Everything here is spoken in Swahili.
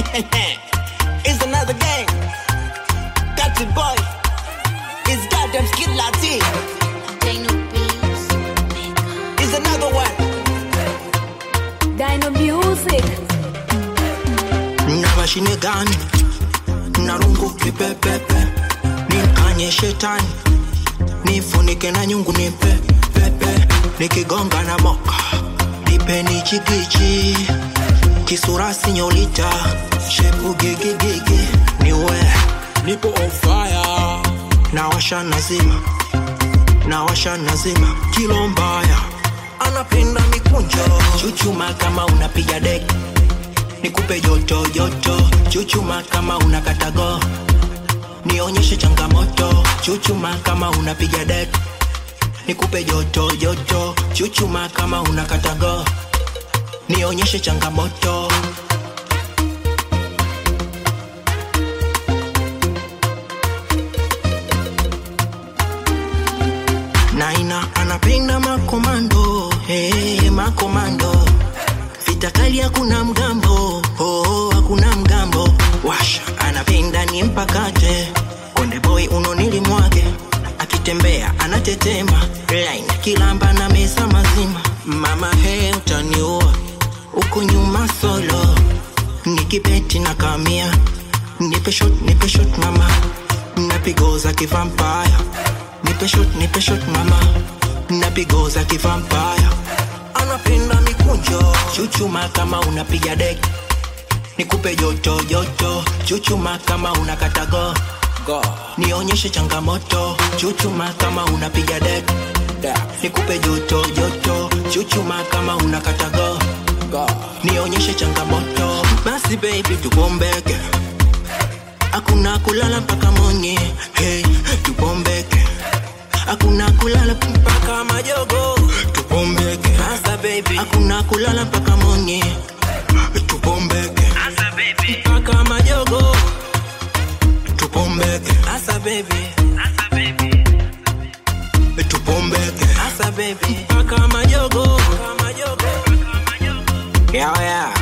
it's another gang. Got it, boy. It's goddamn Skid Latin. It's another one. Dino Music. na mashine gani na rungu kipepepe nikanye shetani nifunike na nyungu nipe pepe nikigonga na moka nipeni chikichi kisura sinyolita shepu gigigigi niwe nipo on fire nawasha nazima nawasha nazima kilo mbaya anapenda mikunjo chuchuma kama unapiga deki nikupe joto joto chuchuma kama unakatago nionyeshe changamoto chuchuma kama unapiga dek nikupe joto joto chuchuma kama unakatago nionyeshe changamoto naina anapenda makomando hey, makomando vita kali hakuna mgambo oh, hakuna mgambo washa anapenda ni mpakate konde boy unonili mwake akitembea anatetema line kilamba na meza mazima mama he utaniua uko nyuma solo nikipeti na kamia nipe shot nipe shot mama napigoza kivampaya nipe shot nipe shot mama napigoza kivampaya anapenda mikunjo chuchuma kama unapiga deki nikupe joto joto chuchuma kama unakatago go nionyeshe changamoto chuchuma kama unapiga deki nikupe joto joto chuchuma kama unakatago go nionyeshe changamoto basi baby tubombeke hakuna kulala mpaka monye hey, tubombeke hakuna kulala mpaka majogo tubombeke hasa baby hakuna kulala mpaka monye tubombeke hasa baby mpaka majogo tubombeke hasa baby hasa baby tubombeke hasa baby mpaka majogo yeah, yeah.